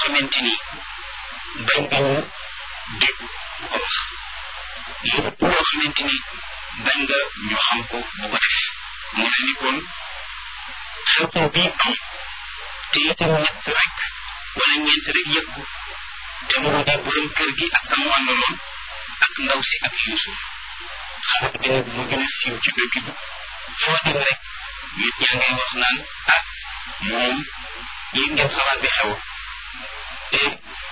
xamante ni bañ nga ñu dégg bu ko wax lépp loo xamante ni bañ nga ñu xam ko bu ko def mu ne ni kon xew-xew bii am te itam ñett rek wala ñeent rek yëg ko te mu di borom kër gi ak kam àndaloon ak ndaw si ak Yuusuf xabar bi nag mu gën a siiw ci dëkk bi foo dem rek nit ñaa ngay wax naan ah moom yéeg ngeen xabaar bi xew te